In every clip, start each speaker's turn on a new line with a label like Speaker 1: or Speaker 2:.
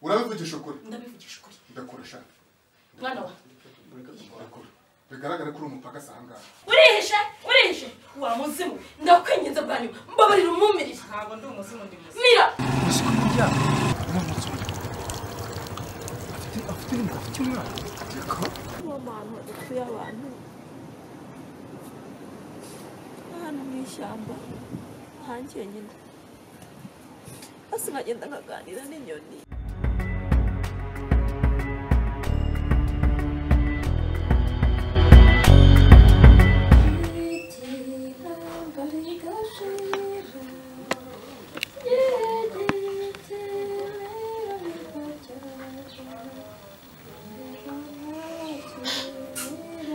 Speaker 1: ndabivugisha ukuri
Speaker 2: ndabivugisha ukuri
Speaker 1: ndakurusha
Speaker 2: mwana wa
Speaker 1: ndakura bigaragara ko uri umupagasi ahangaha
Speaker 2: urihishe urihishe wa muzimu ndakwinginze bwa nyuma mbabarira umumirire
Speaker 3: ntabwo ndi umuzimu ndi muzimu
Speaker 2: mira
Speaker 4: uzi ko bijya uramutse afite afite ibintu afite umwana reka
Speaker 5: uwo muntu utuye abantu ahantu mu ishyamba ntangiye nyine hasi nkagenda nkaganira n'inyoni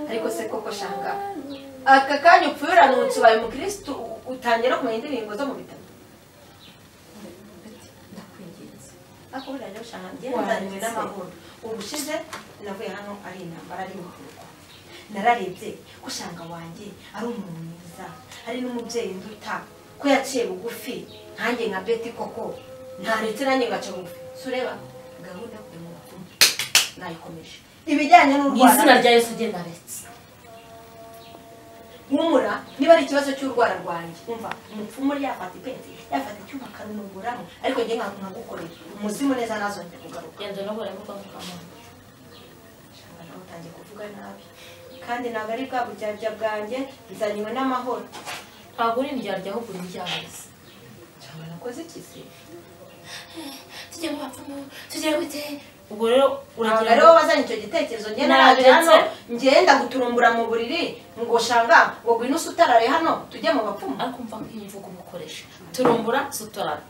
Speaker 6: ariko se koko shanga aka kanya upfuye uranutse ubaye umukirisitu utangira kumenya indirimbo zo mu bitabo
Speaker 3: ndakwinginze
Speaker 6: ariko buriya rero shanga ngenzanywe n'amahoro ubushize navuye hano ari intambara ari ibikorwa nararebye ko shanga wanjye ari umuntu mwiza ari n'umubyeyi nduta ko yaciye bugufi nkanjye nka beti koko ntaretse nanjye ngaca bugufi si ureba gahunda yo kujya mu bapfumu nayikomeje ibijyanye
Speaker 2: mu
Speaker 6: n'urwara
Speaker 2: izina rya yesu ugenda aretse
Speaker 6: humura niba ari ikibazo cy'urwara rwanjye umva umupfumu uri yafata ipensi yafata icyuma akarunuguramo ariko njye nka- nkagukorera umuzimu neza nazongera kugaruka
Speaker 2: genda unahura n'urwanda kwa mama
Speaker 6: Shanga nawe utangiye kuvuga nabi kandi ntabwo ari bwa buryarya bwanjye bizanywe n'amahoro
Speaker 2: ntabwo uri indyarya ahubwo uri indyarezi
Speaker 6: cyangwa nakoze ikizi
Speaker 2: tujye mu bapfumu tujye gute ubwo rero
Speaker 6: ntabwo
Speaker 2: uragira
Speaker 6: ari
Speaker 2: ngo
Speaker 6: wowe wazanye icyo gitekerezo njye naraje hano ngenda guturumbura mu buriri ngo shanga ngo ngwino usutarare hano tujye mu bapfumu
Speaker 2: ariko mva nk'imvugo umukoresha turumbura sutarara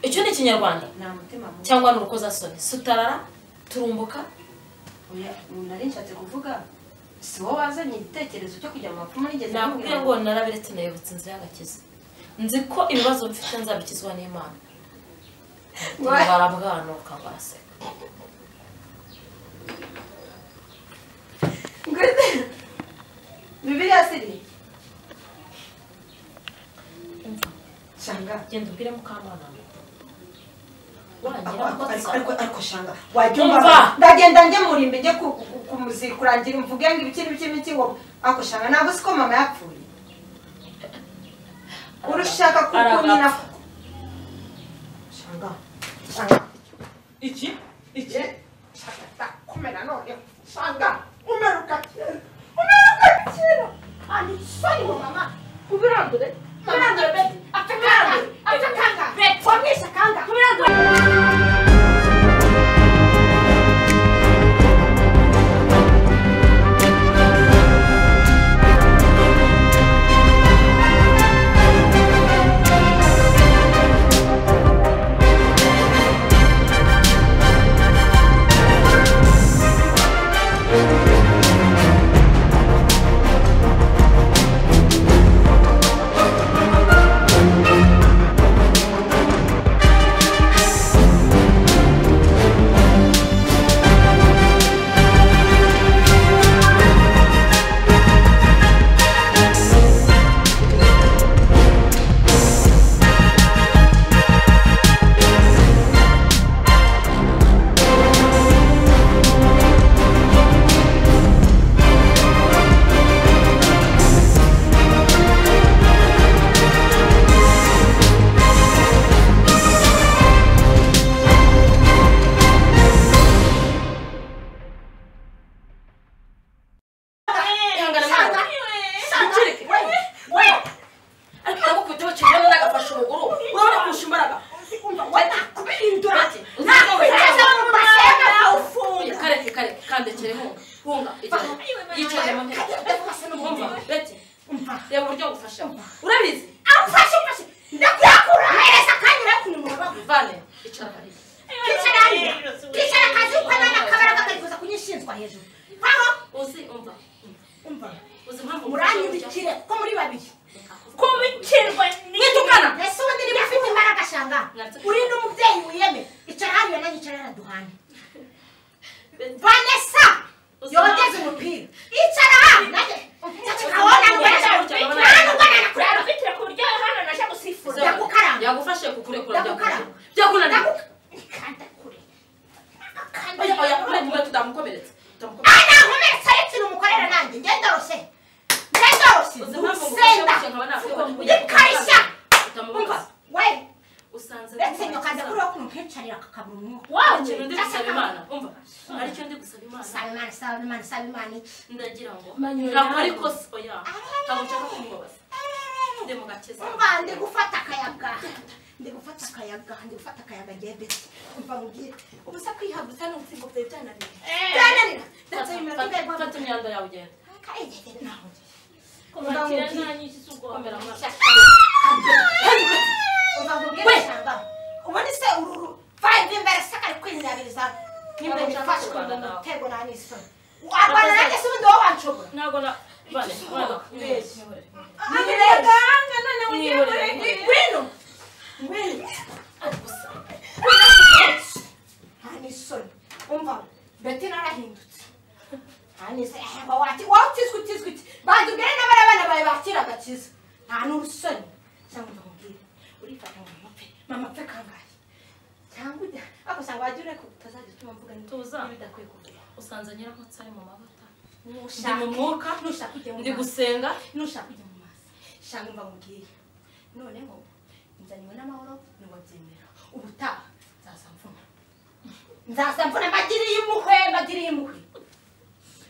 Speaker 2: icyo ni ikinyarwanda
Speaker 6: nta mutima mubi
Speaker 2: cyangwa ni urukozasoni sutarara turumbuka
Speaker 6: Oya, nari nshatse kuvuga si wowe wazanye igitekerezo cyo kujya mu bapfumu nigeze
Speaker 2: nakubwiye ngo narabiretse nayobotse inzira y'agakiza nzi ko ibibazo mfite nzabikizwa n'imana barabwanuka baraseka
Speaker 6: Ngwino. bibiliya siri
Speaker 2: Umva,
Speaker 6: shanga
Speaker 2: genda ubwire mukamana
Speaker 6: Ako-
Speaker 2: warangira
Speaker 6: ako- ariko ariko
Speaker 2: ukoza
Speaker 6: ariko shanga wajya
Speaker 2: Umva.
Speaker 6: umva ndagenda ngemurimba njye ku- ku- ku- kumuzi- kurangira mvuge ngo ibiki n'ibiki n'ibiki ngo ako shanga ntabwo si ko mama yapfuye urushaka kuko
Speaker 2: Aragapfa.
Speaker 6: nyina shanga shanga
Speaker 3: iki iki
Speaker 6: ye shanga ndakumena noneho shanga umeruka kera umeruka kera andi soni mu mama ubirandure ubirandure beti apfe kanga apfe kanga beti wamwishe kanga ubirandure
Speaker 2: ihangana
Speaker 6: Sanjurike, we, we,
Speaker 2: ariko ndagukubita bakibona nagafashe umuguru wowe uri kurusha imbaraga
Speaker 6: umva, we nakubihindura ati,
Speaker 2: Uzi
Speaker 6: nakwiteze mu masenga
Speaker 2: Oya,
Speaker 6: nkawufunga.
Speaker 2: kareke kareke kandekereho hunga yicaye mu ntebe Wumva, beti reba uburyo ngufasha urabizi
Speaker 6: Amfashe, amfashe, ndakuyakura, hereza akanya urakunura baguye.
Speaker 2: vane icara hariya
Speaker 6: Kwicara hariya, kwicara akazi ukana n'akabaraga karifuza kunyishinzwa hejuru. Aho,
Speaker 2: uzi umva
Speaker 6: umva,
Speaker 2: uzi impamvu
Speaker 6: muranyibikire ko muri babiri.
Speaker 2: kubikirwa n'itukana
Speaker 6: Ese ubundi niba ufite imbaraga shanga, uri n'umubyeyi wiyeme, icara hariya nanjye icara hariya duhane. Vanessa, yogeze umupira. Icara hano, nanjye. Ndakikabona, nkoresha umupira. Nta ndwara nakureba.
Speaker 2: yagufashe kukurekura
Speaker 6: Ndagukara.
Speaker 2: byakunaniye
Speaker 6: Ndagukanda kure. imana imana isaba imana isaba imana
Speaker 2: ndagira ngo
Speaker 6: Manyura.
Speaker 2: ntabwo ariko si oya ntabwo nshaka kumubabaza nde mu gakiza
Speaker 6: umva ndi gufata akayaga ndi gufata akayaga ndi gufata akayaga ngiye beti umva mubwire ubusa kwihagurutsa ni ubutsingo bwawe byananira byananira ndetse bimera
Speaker 2: Fata-
Speaker 6: tugaye
Speaker 2: fata imyanda yawe ugenda
Speaker 6: Komera
Speaker 2: Komera
Speaker 6: mu
Speaker 2: nta nyinshi si ugukomera amaso
Speaker 6: ubundi se ururu vayibu imbere se kari kwinyabiriza nimba bifashe mu mutego nta n'isoni wabona nanjye si ubundi wowe wanshobora
Speaker 2: ntabwo na bane bane
Speaker 6: Mbese.
Speaker 2: mwihorere.
Speaker 6: agahanga none
Speaker 2: ugiye muri-
Speaker 6: ngwino
Speaker 2: Ari gusa.
Speaker 6: nta n'isoni umva beti narahindutse nta n'isoni ehemba wati wowe utizwe utizwe uti banza ubwire n'abariya bana bawe bakira agakiza nta n'urusoni cyangwa ndamubwire urifata ngo mapfe mama apfe kangahe cyangwa ujya ariko usanga wagira ureko utazajya utuma mvuga
Speaker 2: Tuza.
Speaker 6: n'ibidakwiye kugira
Speaker 2: usanze nyirankotsi ari mu mavuta ndi
Speaker 6: nushaka
Speaker 2: mu mwuka
Speaker 6: nushaka ujye mu
Speaker 2: ndi
Speaker 6: mazi.
Speaker 2: gusenga
Speaker 6: nushaka kujya mu mazi shanga mba mubwiye none ngo nzaniwe n'amahoro ntiwabyemera ubutaha nzaza mvuna nzaza mvuna mbagiriye impuhwe mbagiriye impuhwe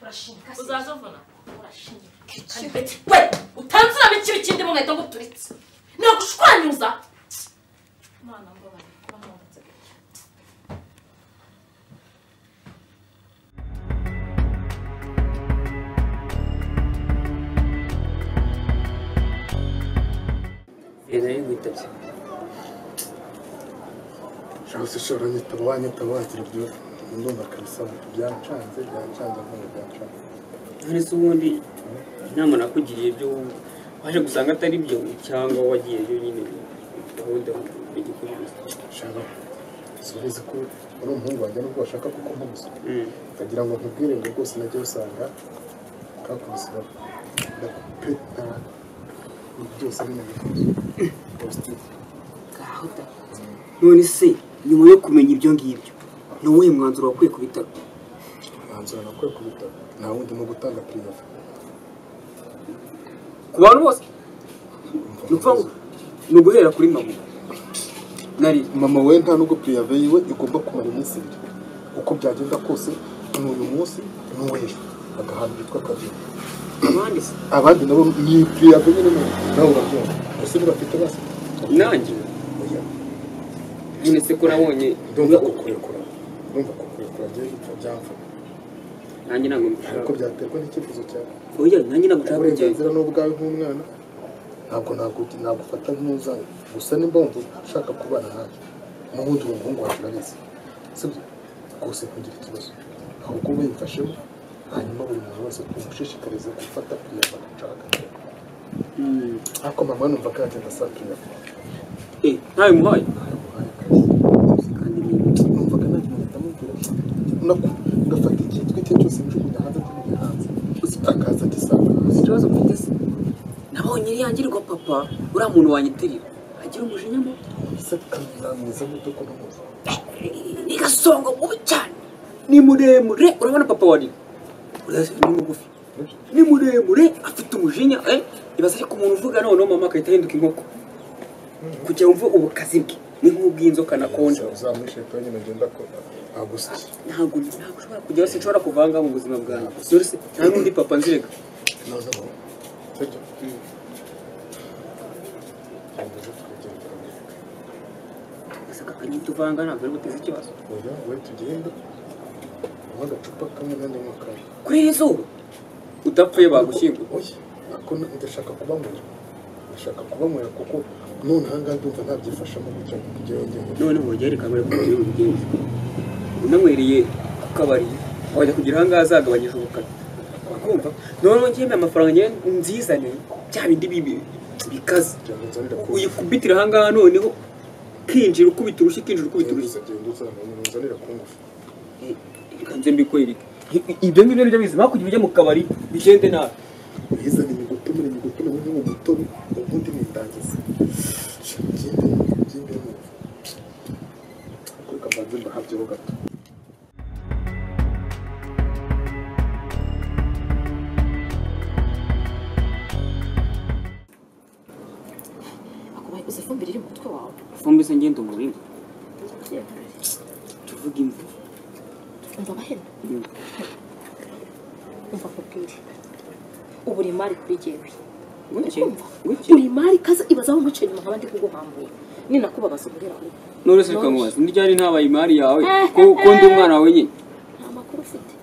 Speaker 6: urashinga se
Speaker 2: uzaza uvuna
Speaker 6: urashinga
Speaker 2: kandi beti we utanze uraba ikibi kindi mu nkweto nguturitse nagushwanyuza imana ngo bane bamwanditse
Speaker 7: Nari ngutabye
Speaker 4: cyangwa se ushobora nyitaba wanyitaba wagira ibyo ndumva kabisa ngo byancanze byancanze ntabwo byancanze
Speaker 7: none se ubundi inama nakugiriye byo waje gusanga atari byo cyangwa wagiye yonyine gahunda igikurikiza
Speaker 4: shaka subizi ko ari umuhungu wanjye nubwo bashaka kuko mpubuza ukagira ngo nkubwire ngo rwose najya usanga kakubise ndakupeta byose ari nabifuza
Speaker 7: none se nyuma yo kumenya ibyo ngibyo ni uwuhe mwanzuro wakwiye ku bitaro
Speaker 4: mwanzuro nakwiye kubitaba nta wundi no gutanga piriyafu
Speaker 7: ku bantu bose ni ukuvuga ngo ni uguhera kuri mama nari
Speaker 4: mama we nta nubwo piriyafu yiwe igomba kumara iminsi ibiri uko byagenda kose ni uyu munsi n'uw'ejo agahantu bitwa kabiri
Speaker 7: abandi se
Speaker 4: abandi nabo ni piriyafu nyine nawe urabyumva gusa ntibafite basi
Speaker 7: nanjye
Speaker 4: oya
Speaker 7: none se ko nabonye
Speaker 4: ndumva kukurekura ndumva kukurekura agiye yipfa byapfa
Speaker 7: nanjye ntabwo
Speaker 4: ariko
Speaker 7: mbishaka
Speaker 4: byaterwa n'icyifuzo cyawe
Speaker 7: oya nanjye ntabwo nshaka kugenda
Speaker 4: uburenganzira ni ubwawe nk'umwana ntabwo nagu- nagufata nk'uzanye gusa nimba wumva ushaka kubana nanjye n'ubundi uwo muhungu wacu urabizi sibyo rwose kugira ikibazo ahubwo ube yifashemo hanyuma buri muntu wese tumushishikarize gufata piriyafa agacaka
Speaker 7: Mm.
Speaker 4: ariko mama numva kagenda asa piriyafa
Speaker 7: eh ntawe muhaye
Speaker 4: ntaguhaye akazi
Speaker 7: kandi ni
Speaker 4: numvaga nta kintu ndamubwira nako ngafata ikintu icyo cyose njugunya hanze njugunya hanze uzitakaza gisanga hasi
Speaker 7: ikibazo mfite se nabonye yangirirwa papa uriya muntu wanyitirira agira umujinya mu
Speaker 4: se kamera mwiza muto ko numuzi
Speaker 7: ni gasongo mubi cyane ni muremure urabona papa wari ni mugufi ni muremure afite umujinya eh ibaze ariko umuntu uvuga noneho mama akahita ahinduka inkoko kugira wumve ubukazi bwe ni nk'ubw'inzoka nakonje
Speaker 4: uzamwishe pe nyine ngenda ko agusya
Speaker 7: ntabwo ntabwo ushobora kugeraho sinshobora kuvanga mu buzima bwanjye dore se nta n'undi papa nzirega
Speaker 4: noza ngo sibyo Genda zo twegere.
Speaker 7: gusa kakanyita uvanga ntabwo ari buteze ikibazo
Speaker 4: oya we tugenda unywa agacupa kamwe nanjye nywa kamwe
Speaker 7: kuri iri zuba udapfuye bagushyingura
Speaker 4: oya ariko na- ndashaka kubanywera ndashaka kubanywera kuko none ahangaha ndumva ntabyifashamo gutya kujyayo njyewe
Speaker 7: none ubu bagiye reka bari kujyayo ubigenza unanywereye ku kabari wajya kugira ahangaha azagabanyije ubukana akumva none ngemeye amafaranga njyewe nzizane bya bindi bibi bikaze
Speaker 4: cyangwa nzanira ku
Speaker 7: uyikubitira ahangaha noneho kinjira ukubita urushyi kinjira ukubita urushyi
Speaker 4: genda uzana nzanira ku ngufu
Speaker 7: nze mbikorera iki? ibyo ngibyo nibyo bizi hakurya ujya mu kabari bigende nabi
Speaker 4: yizana imigutumire imigutumire nk'uwo mutobe ubundi nindangiza ngende ngende kuri kamanzi mbahabyeho gato
Speaker 8: akubaye izi fumbire iri mu mutwe wawe
Speaker 7: fumbi se ngende umurima tuvuge imvu
Speaker 8: umva amahene
Speaker 9: uburemari kuri jyewe
Speaker 7: Wiki? Wiki?
Speaker 9: uburemari kaza ibazaho umuce nyuma nkaba ndi kuguhambuye ni nakubabaza uburera kuri
Speaker 7: none se ukamubaza ni ryari ntabaye imari yawe ko ko ndi umwana wenyine
Speaker 9: nta makuru ufite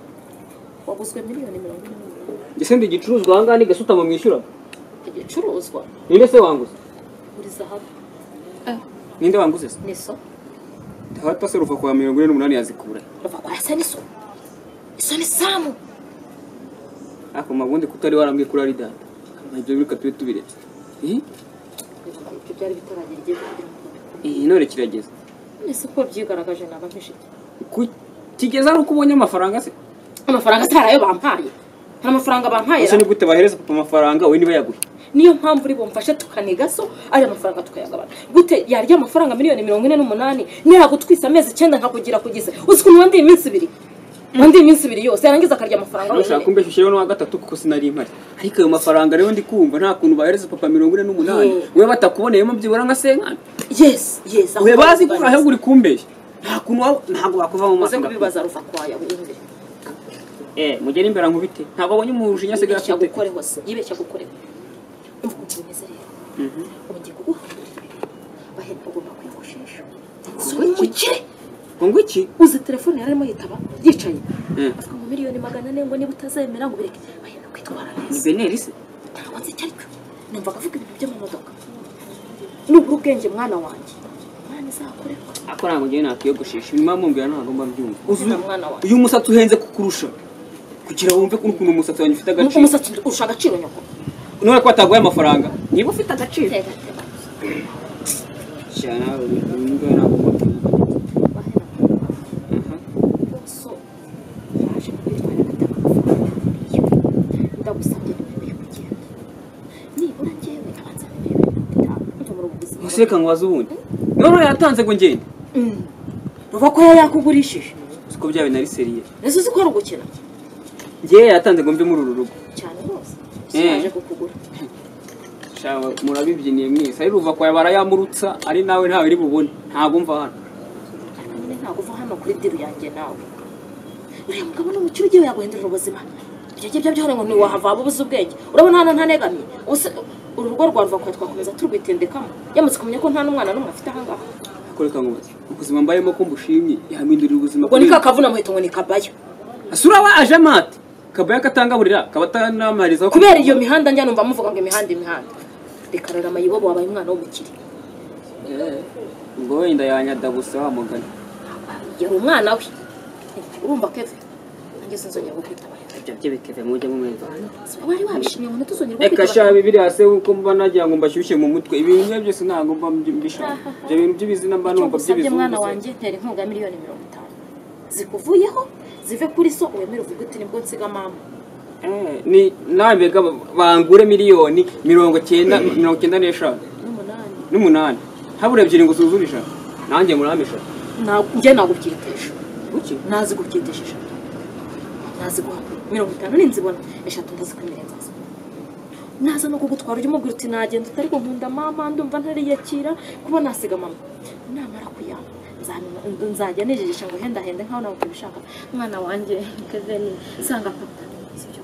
Speaker 9: waguzwe miliyoni mirongo ine n'umunani
Speaker 7: ese ndi igicuruzwa ahangaha ni gasutamo mwishyura
Speaker 9: igicuruzwa
Speaker 7: ninde se wanguze
Speaker 9: buri zahabu
Speaker 7: ninde wanguze se
Speaker 9: n'iso
Speaker 7: hata se ruva kwa mirongo ine n'umunani yazikura
Speaker 9: ruva kwa rasa n'iso iso ni samu
Speaker 7: ako mabundi kutari warambwiye kuri ari data ibyo bireka tube tubirebye Eh,
Speaker 9: ibyo byari bitaragera igihe kugira ngo
Speaker 7: eh, none kirageze
Speaker 9: nese uko byigaragaje naba nk'ishiti
Speaker 7: Ku- kigeza ari uko ubonye amafaranga se
Speaker 9: amafaranga se hari ayo bampaye hari amafaranga bampaye
Speaker 7: ese ni gute bahereza papa amafaranga we niba yaguhe
Speaker 9: niyo mpamvu uri bumfashe tukaniga so ariya mafaranga tukayagabana gute yarya amafaranga miliyoni mirongo ine n'umunani niragutwisa amezi icyenda nkakugira kugize uzi ukuntu wandiye iminsi ibiri wandiye iminsi ibiri yose yarangiza akarya amafaranga
Speaker 7: ushaka
Speaker 9: wenyine
Speaker 7: kumbesha ushyireho n'uwa gatatu kuko sinari impari ariko ayo mafaranga rero ndi kumva nta kuntu bahereza papa mirongo ine n'umunani
Speaker 9: Eh.
Speaker 7: we batakuboneyemo byibura nka senkana
Speaker 9: yes yes
Speaker 7: we bazi ko ahubwo uri kumbeshya nta kuntu waba- ntabwo wakuva mu
Speaker 9: uze
Speaker 7: maso
Speaker 9: kubibaza ruva kwaya wiyumvire
Speaker 7: eh mugere imbere nkubite ntabwo abonye umujinya asigaye
Speaker 9: yibeshya
Speaker 7: afite
Speaker 9: gukoreho se yibeshya gukoreho umva ukuntu bimeze rero
Speaker 7: Mhm.
Speaker 9: ubu ngiye kuguhindurira ibintu bahera ugomba kwiyogoshesha si wowe mukire
Speaker 7: ngo ngo iki
Speaker 9: uzi telefone yari arimo yitaba yicaye
Speaker 7: Eh,
Speaker 9: avuga ngo miliyoni magana ane ngo niba utazemera ngo ubireke bahera kwitwara
Speaker 7: ni
Speaker 9: neza
Speaker 7: beneri se
Speaker 9: ntabwo nzi icyo aricyo numvaga avuga ibintu by'amamodoka nubura ubwenge mwana wanjye mwana izakorerwa
Speaker 7: ako ntabwo njyewe nakiyogoshesha nyuma mumbwira ntabwo mba mbyumva Uzi
Speaker 9: Ufite umwana wawe.
Speaker 7: uyu musatsi uhenze kukurusha kugira wumve ukuntu umusatsi wanjye ufite
Speaker 9: Nuko
Speaker 7: agaciro
Speaker 9: umusatsi urusha agaciro nyoko
Speaker 7: none ko wataguye amafaranga niba ufite agaciro
Speaker 9: tega tega
Speaker 7: cyane uyu nguyu ntabwo mba-
Speaker 9: bahera
Speaker 7: Aha.
Speaker 9: so yaje kubitwara agatanga amafaranga miliyoni ndagusabye ntiwemerewe kugenda nibura njyewe abanza miliyoni mirongo itanu njya muri ubu buzima
Speaker 7: gusa reka nkubaze ubundi none yatanze ngo ngende
Speaker 9: Mm. ruva ko yari yakugurishije
Speaker 7: siko byawe nari seriye
Speaker 9: ese uzi ko ari ugukina
Speaker 7: ngewe yatanze ngo mve muri uru rugo
Speaker 9: cyane rwose
Speaker 7: Eh.
Speaker 9: siyaje kukugura
Speaker 7: Shawe, murabibyiniye mwese ari ruva kwawe barayamurutsa ari nawe ntawe uri bubone ntabwo mva hano
Speaker 9: ariko nyine ntabwo uva hano kuri diru yanjye nawe uriya mugabo ni umukire ugiye yaguhindurira ubuzima ibyo ngibyo byone ngo ntiwahava waba ubuze ubwenge urabona hano ntanegamiye ubuse uru rugo rwa ruva kwawe twakomeza turwitendekamo yamaze kumenya ko nta n'umwana n'umwe afite aha ngaha
Speaker 7: ariko reka nkubaze ubuzima mbayemo ko mbushimye yahindurira ubuzima
Speaker 9: ubwo ni ka kavuna muheto ngo ni kabaya
Speaker 7: asura wa aje amate kabaya katangaburira kaba atanamariza
Speaker 9: kubera iyo mihanda njya numva muvuga ngo imihanda imihanda reka rero amayibobo wabaye umwana w'umukire
Speaker 7: ngo wenda yanyada gusa wa mugani
Speaker 9: yari umwana we urumva keve nanjye sinzongera kukwitabaho
Speaker 7: ibyo bye bikeve mujye mumwumva
Speaker 9: wari wabishimye ngo ntituzongere
Speaker 7: reka
Speaker 9: kukwitabaho
Speaker 7: shabe biri hasi kuko mba nagira ngo mbashyushye mu mutwe ibintu byo byose ntabwo mba mbishaka ibyo bintu by'ibizina mba
Speaker 9: icyo
Speaker 7: numva
Speaker 9: ngusabye
Speaker 7: by'ibizungu
Speaker 9: mwana
Speaker 7: se.
Speaker 9: wanjye ntera inkunga ya miliyoni mirongo itanu zikuvuyeho zive kuri so wemere uvuge uti nibwo nsiga mama
Speaker 7: Eh, ni nawe mbega bangure miliyoni mirongo cyenda mirongo cyenda n'eshanu
Speaker 9: n'umunani
Speaker 7: n'umunani habura ebyiri ngo usuzure ijana nanjye murampe eshatu
Speaker 9: Ntabwo- njye nagubyitisha
Speaker 7: Kuki?
Speaker 9: ntazi gubyitisha eshatu ntazi guha mirongo itanu ninzibona eshatu ndazikwemerera nzaza naza no kugutwara ujya umubwira uti nagenda utari ngo nkunda mama ndumva ntariyakira kuba nasiga mama namara kuyanga nza- nzajya nijigisha ngo hendahende nkaho nawe ubishaka mwana wanjye keveni sanga papa sibyo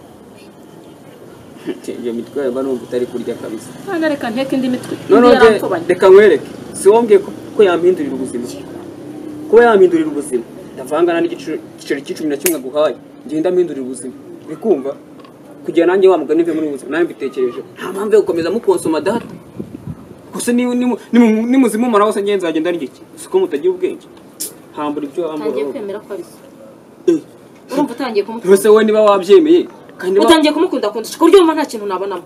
Speaker 7: iyo mitwe yawe mba numva utari kurya kabisa
Speaker 9: Mwana reka nteke indi mitwe
Speaker 7: noneho
Speaker 9: indi
Speaker 7: njye
Speaker 9: yarampfubanye.
Speaker 7: reka nkwereke si wowe mbwiye ko ko yampindurira ubuzima kuba yampindurira ubuzima ndavangana n'igiciro- igiceri cy'icumi na kimwe aguhaye ngenda mpindurira ubuzima bikumva kugira nanjye wa mugani mve muri ubu buzima nawe mbitekereje nta mpamvu yo gukomeza mukonsoma data gusa niba nimuzimumara hose ngenzi nzagenda ari iki si ko mutagira ubwenge hambura ibyo
Speaker 9: utangiye kwemera
Speaker 7: wambura
Speaker 9: ko ari so
Speaker 7: Eh,
Speaker 9: urumva utangiye kumukunda
Speaker 7: mbese wowe niba wabyemeye kandi wa-
Speaker 9: utangiye kumukunda kundusha ku buryo wumva nta kintu nabonamo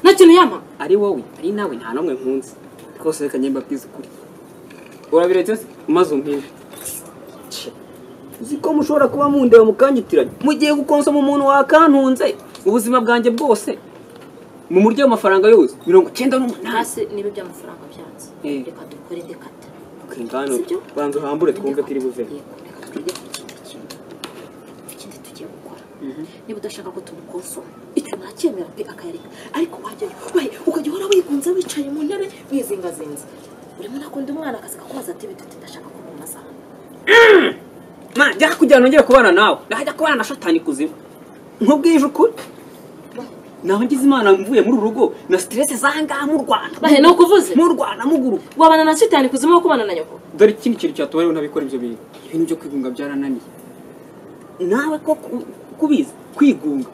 Speaker 9: nta kintu yampa
Speaker 7: ari wowe ari nawe nta n'umwe nkunzi rwose reka njye mbabwize ukuri urabiretse se umaze umpinde uzi ko mushobora kuba mundeba mukanyitiranya mugiye gukonsoma umuntu wakantunze ubuzima bwanjye bwose mu muryo w'amafaranga yose mirongo icyenda n'umunani
Speaker 9: hasi niba iby'amafaranga byanze
Speaker 7: Eh.
Speaker 9: reka dukore indi kata
Speaker 7: ngano
Speaker 9: Sibyo?
Speaker 7: banza uhambure twumve turi buve
Speaker 9: Yego, reka twige ku kindi kintu ikindi tugiye gukora niba udashaka ko tumukonsoma icyo nacyemera pe akayareka ariko wajyayo we ukajya uhora wigunze wicaye mu ntebe wizingazinze urimo unakunda umwana akazi kakubaza ati bitatu ndashaka ko mumazaha
Speaker 7: mana njya kugira ngo nongere kubana nawe najya kubana na shatani kuzimu nkubwije ukuri nawe ngize imana mvuye muri uru rugo na siteresi zangaha mu rwanda
Speaker 9: Bahe, ni ukuvuze?
Speaker 7: mu rwanda muguruka
Speaker 9: wabana na sitani kuzima wo kubana na nyoko
Speaker 7: dore ikindi kintu cyatuma rero ntabikora ibyo bintu ibintu byo kwigunga byarananiye nawe ko ku- kubizi kwigunga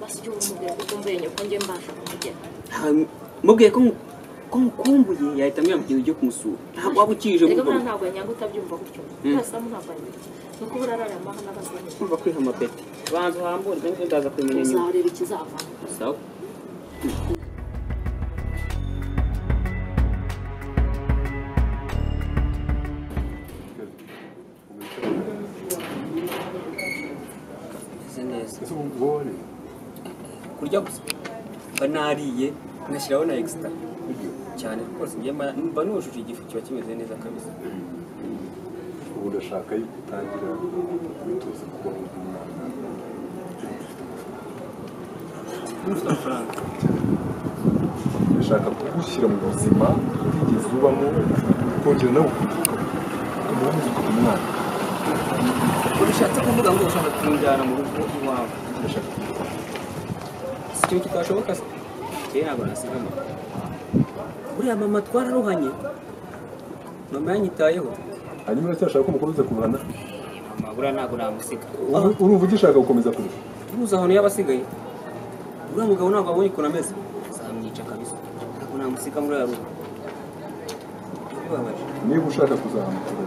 Speaker 9: basi ujye umubwira ko utumbuye nyoko njye mbasha kumugera
Speaker 7: nta- mubwiye ko ngu- ko ngukumbuye yahita ambwira mugenzi ujye kumusura ntabwo waba ukije mu
Speaker 9: reka
Speaker 7: rugo
Speaker 9: buriya ntabwo yanyanga utabyumva gutyo urasamu ntabwo yanyanga ni uko buriya arara amahane abazanye
Speaker 7: kumva kwiha amapeti banza uhamburwe nibyo ndaza kubimenya nyuma
Speaker 9: uzareba ikizavamo
Speaker 7: sawa Meze neza
Speaker 4: ese ubone
Speaker 7: kurya gusa mba nariye ngashyiraho na extra cyane rwose ngiye mba mba nujuje igifu kiba kimeze neza kabisa
Speaker 4: ubu ndashaka yuko utangira kwitoza kubaho nk'umwana
Speaker 7: ufite amafaranga
Speaker 4: ndashaka kugushyira mu buzima utigeze ubamo ukongera nawe ukabuka ukamuha neza ukaba umwana
Speaker 7: urashatse kuvuga ngo ushaka kumujyana mu rugo iwawe
Speaker 4: ndashaka kugushyira
Speaker 7: si ikintu kitashoboka se kera barasiga mama buriya mama twararuhanye mama yanyitayeho
Speaker 4: hanyuma uracyashaka ko umukomeza kubana
Speaker 7: mama buriya ntabwo namusiga
Speaker 4: Uru- urumva ugishaka gukomeza kurusha
Speaker 7: uruzi ahantu y'abasigaye uriya mugabo ntabwo abonye ukuntu ameze zamwica kabisa ntabwo namusiga muri uriya rugo bibabaje
Speaker 4: niba ushaka kuzahamukira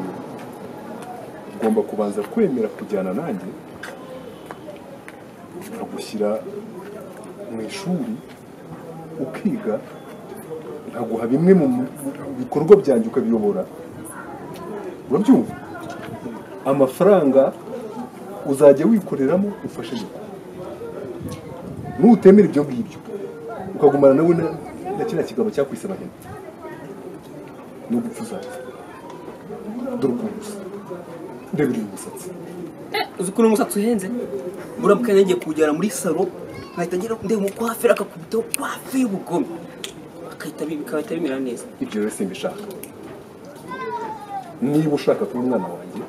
Speaker 4: ugomba kubanza kwemera kujyana nanjye nkagushyira mu ishuri ukiga nkaguha bimwe mu mu bikorwa byanjye ukabiyobora urabyumva amafaranga uzajya wikoreramo ufashe nyoko nutemera ibyo ngibyo ukagumana nawe na- na kiriya kigabo cyakwise abahene no gupfa uzapfa dore ukuntu usa ndebe uyu musatsi
Speaker 7: uzi ukuntu umusatsi uhenze murabuka yagiye kuwujyana muri salo nkahita ngira ndeba umukwaferi akakubitaho kwafe y'ubugome akahita bi- bikahita bimera neza
Speaker 4: ibyo rero simbishaka niba ushaka kuba umwana wanjye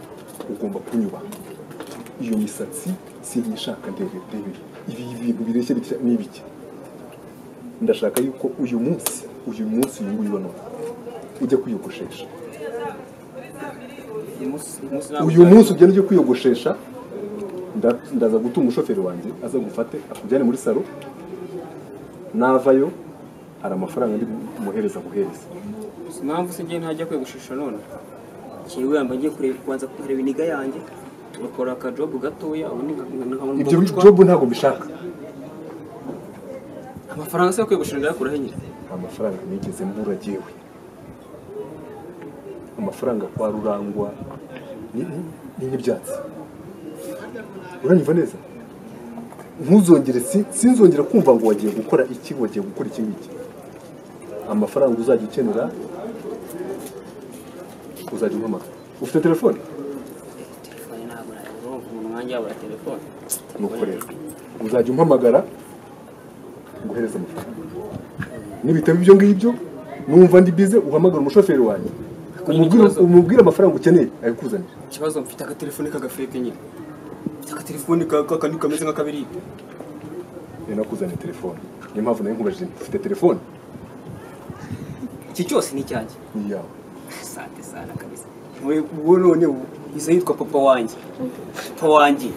Speaker 4: ugomba kunyubaha iyo misatsi sinyishaka ndebe ndebe ibi bintu bireshya bitya ni ibiki ndashaka yuko uyu munsi uyu munsi uyu nguyu wa none ujya kwiyogoshesha
Speaker 7: uyu munsi uyu munsi ntabwo
Speaker 4: uyu munsi ugenda ujya kwiyogoshesha nda- ndaza guta umushoferi wanjye aza gufate akujyane muri salo navayo hari amafaranga ndi bumuhereza guhereza
Speaker 7: Si impamvu se njye ntajya kwegushishwa none kiwe yamba ngiye kureba kubanza kureba iniga yanjye tugakora akajobu gatoya ubundi nka- nkabona
Speaker 4: ibyo
Speaker 7: umucwa.
Speaker 4: jobu ntabwo mbishaka
Speaker 7: amafaranga se yo kwegushira ndayakuraho nyine
Speaker 4: amafaranga nigeze mbura jyewe amafaranga kwa rurangwa ni- ni- ni nk'ibyatsi uranyumva neza ntuzongere si- sinzongera kumva ngo wagiye gukora iki wagiye gukora iki ngiki amafaranga uzajya ukenera uzajya umpamagara ufite telefone
Speaker 7: telefone ntabwo nayabura mu mwanya wabura telefone
Speaker 4: nuko rero uzajya umpamagara nguhereza amafaranga nibitaba ibyo ngibyo numva ndi bize uhamagara umushoferi wanjye umubwire
Speaker 7: ikibazo.
Speaker 4: umubwire amafaranga ukeneye ayikuzanira
Speaker 7: ikibazo mfite agatelefone k'agafeke nyine mfite agatelefone ka- ka- ka- kameze nk'akabirika
Speaker 4: rero nakuzaniye telefone niyo mpamvu nawe nkubajije nti, ufite telefone
Speaker 7: iki cyose ni icyanjye
Speaker 4: ni iyawe
Speaker 7: sante sana kabisa we uwo none ubu izo yitwa papa wanjye papa wanjye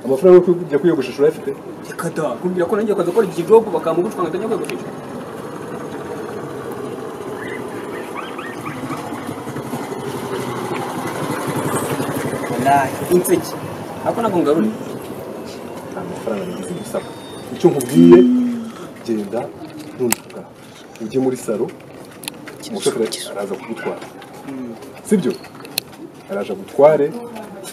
Speaker 4: amafaranga yo kujya kwiyogoshesha urayafite
Speaker 7: reka da kumbwira ko nanjye ukajya gukora iki jobu bakamugucwa nkajya kwegushishwa wallahi inseki ako ntabwo ngarura
Speaker 4: nta mafaranga nagize gusaba icyo nkubwiye genda ntunduka ujye muri salo umushoferi araza kugutwara sibyo araje agutware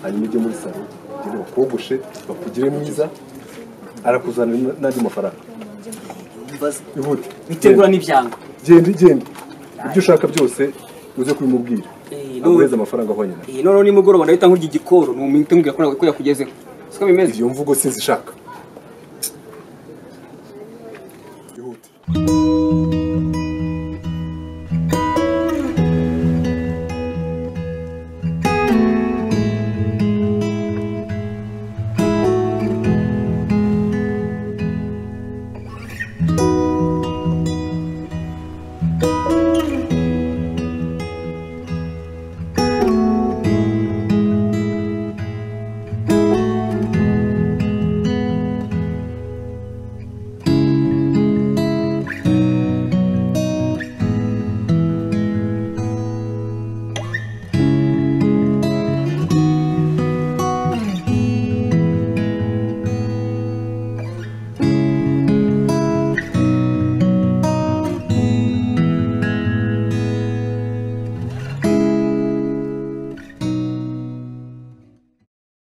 Speaker 4: hanyuma ujye muri salo ugende bakogoshe bakugire mwiza arakuzanira n'andi mafaranga
Speaker 7: mbaza
Speaker 4: ihute
Speaker 7: bitegura n'ibyanga
Speaker 4: genda genda ibyo ushaka byose uze kubimubwira
Speaker 7: Eh,
Speaker 4: aguhereze amafaranga ahwanye na
Speaker 7: iyi noneho nimugoroba ndahita nkurya igikoro ni umuntu umbwira ko nawe ko yakugezeho siko bimeze
Speaker 4: iyo mvugo sinzishaka